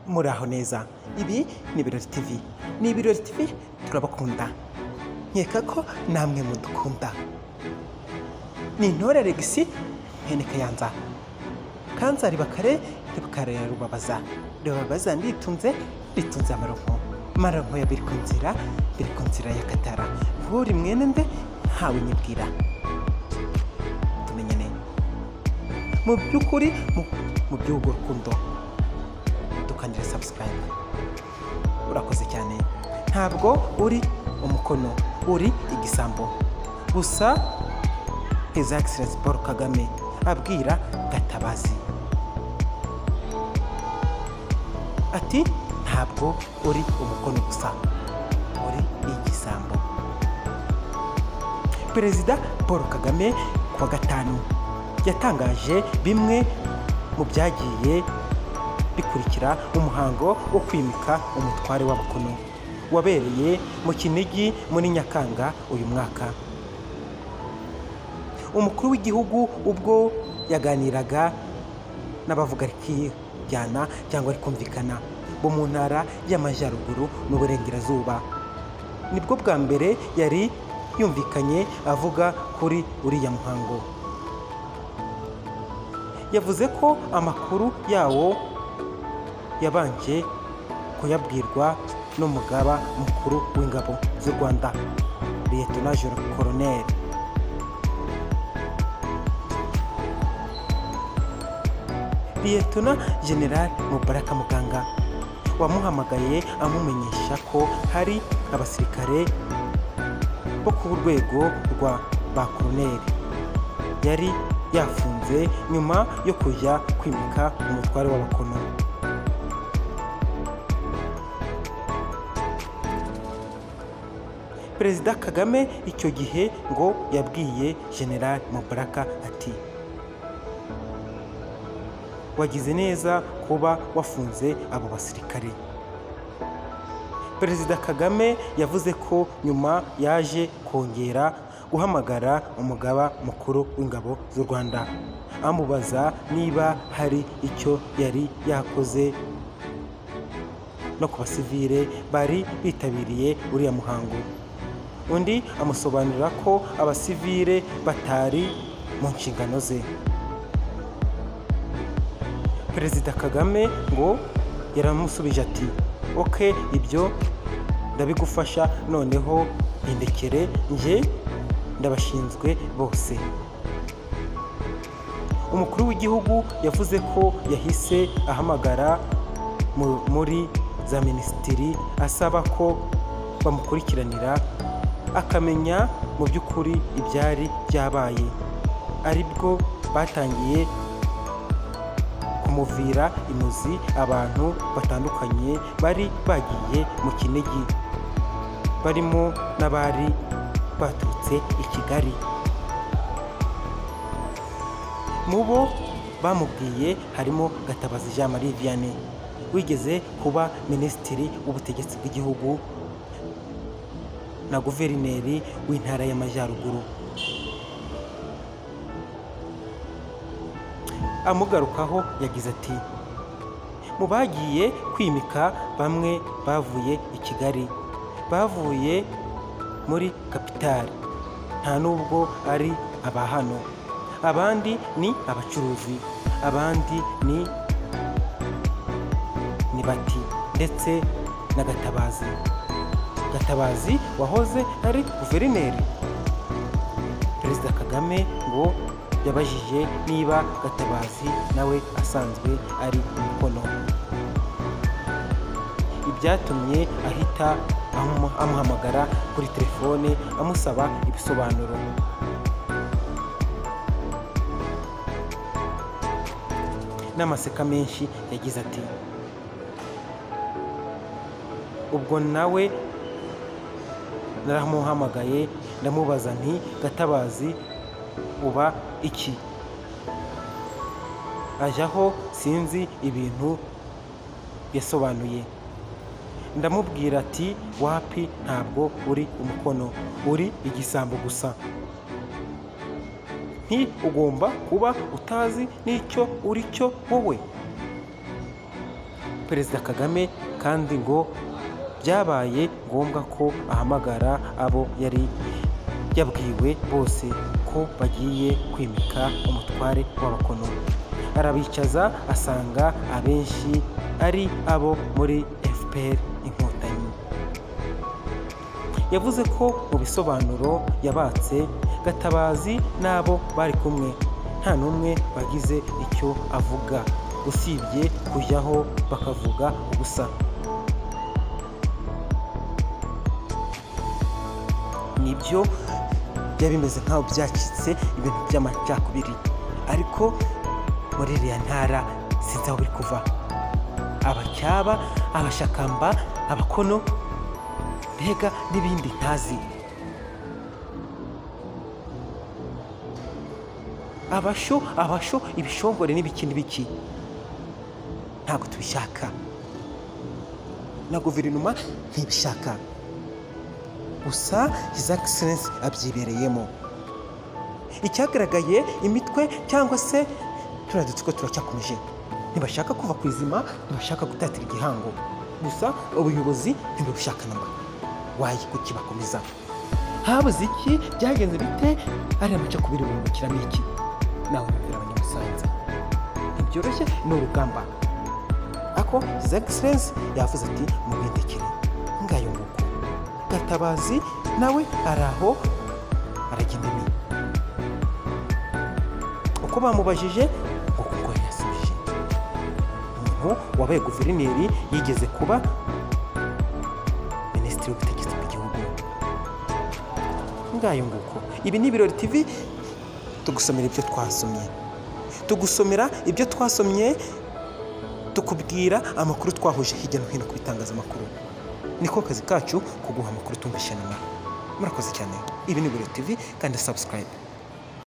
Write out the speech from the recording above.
muraho neza ibi ni ibirori tivi ni ibirori tivi turabakunda nkeka ko namwe mudukunda ni intore regisi mwene kayanza kanzari bakare ribukare rubabaza rubabaza nditunze ritunze amaronko amaronko ya biri ku nzira biri ku nzira ya katara buri mwene nde ntawe nyibwira tumenyane mu by'ukuri mu- mu by'urwo rukundo dukangira sabusikarayibe urakoze cyane ntabwo uri umukono uri igisambo gusa his excellence paul kagame abwira gatabazi ati ntabwo uri umukono gusa uri igisambo perezida paul kagame ku wa gatanu yatangaje bimwe mu byagiye bikurikira umuhango wo kwimika umutware w'abakono wabereye mu kinigi muri nyakanga uyu mwaka umukuru w'igihugu ubwo yaganiraga n'abavuga rikijyana cyangwa rikumvikana bo mu ntara y'amajyaruguru n'uburengerazuba nibwo bwa mbere yari yumvikanye avuga kuri uriya muhango yavuze ko amakuru yawo yabanje kuyabwirwa n'umugaba mukuru w'ingabo z'u rwanda liyetona joro koroneri liyetona generali mubaraka muganga wamuhamagaye amumenyesha ko hari abasirikare bo ku rwego rwa ba koroneri yari yafunze nyuma yo kujya kwimika umutware w'abakono perezida kagame icyo gihe ngo yabwiye general mubaraka ati wagize neza kuba wafunze abo basirikare perezida kagame yavuze ko nyuma yaje kongera guhamagara umugaba mukuru w'ingabo z'u rwanda amubaza niba hari icyo yari yakoze no ku basivile bari bitabiriye uriya muhango undi amusobanurira ko abasivire batari mu nshingano ze perezida kagame ngo yaramusubije ati oke ibyo ndabigufasha noneho mpindekere njye ndabashinzwe bose umukuru w'igihugu yavuze ko yahise ahamagara mu- muri za minisitiri asaba ko bamukurikiranira akamenya mu by'ukuri ibyari byabaye aribwo batangiye kumuvira imuzi abantu batandukanye bari bagiye mu kinigi barimo n'abari baturutse i kigali mu bo bamubwiye harimo gatabazi jean marie vianney wigeze kuba minisitiri w'ubutegetsi bw'igihugu na guverineri w'intara y'amajyaruguru amugarukaho yagize ati mu bagiye kwimika bamwe bavuye i kigali bavuye muri kapitali nta nubwo ari aba hano abandi ni abacuruzi abandi ni ni bati ndetse na gatabazi gatabazi wahoze ari guverineri perezida kagame ngo yabajije niba gatabazi nawe asanzwe ari umukono ibyatumye ahita amu- amuhamagara kuri telefone amusaba ibisobanuro n'amaseka menshi yagize ati ubwo nawe naramuhamagaye ndamubaza nti gatabazi uba iki ajyaho sinzi ibintu yasobanuye ndamubwira ati wapi ntabwo uri umukono uri igisambo gusa nti ugomba kuba utazi n'icyo uri cyo wowe perezida kagame kandi ngo byabaye ngombwa ko ahamagara abo yari yabwiwe bose ko bagiye kwimika umutware w'abakono arabicaza asanga abenshi ari abo muri fpr inkotanyi yavuze ko mu bisobanuro yabatse gatabazi n'abo bari kumwe nta n'umwe wagize icyo avuga usibye kujyaho bakavuga ubusa nibyo byari bimeze nk'aho byacitse ibintu by'amacakubiri ariko muri iriya ntara sinzi aho biri kuva abacyaba abashakamba abakono mbega n'ibindi ntazi abasho abasho ibishongore n'ibiki n'ibiki ntabwo tubishaka na guverinoma ntibishaka gusa his excellence abyibereyemo icyagaragaye imitwe cyangwa se turiya dutsiko turacyakomeje ntibashaka kuva ku izima ntibashaka gutatira igihango gusa ubuyobozi ntibushaka namba wayi kukibakomeza habuze iki byagenze bite ariya macakubiri bungukiramo iki nawe bibwira abanyamusanza ntibyoroshye ni urugamba ako his excellence yavuze ati mubindekere ngayo nguko gatabazi nawe ari aho aragenda imbere uko bamubajije ngo kuko yasubije umuntu wabaye guverineri yigeze kuba minisitiri w'ubutegetsi bw'igihugu ngayo nguko ibi ni ibirori tv tugusomera ibyo twasomye tugusomera ibyo twasomye tukubwira amakuru twahuje hirya no hino ku bitangazamakuru niko kazi kacu kuguha amakuru tumvishe nyuma murakoze cyane ibi ni ibirori tv kandi subscribe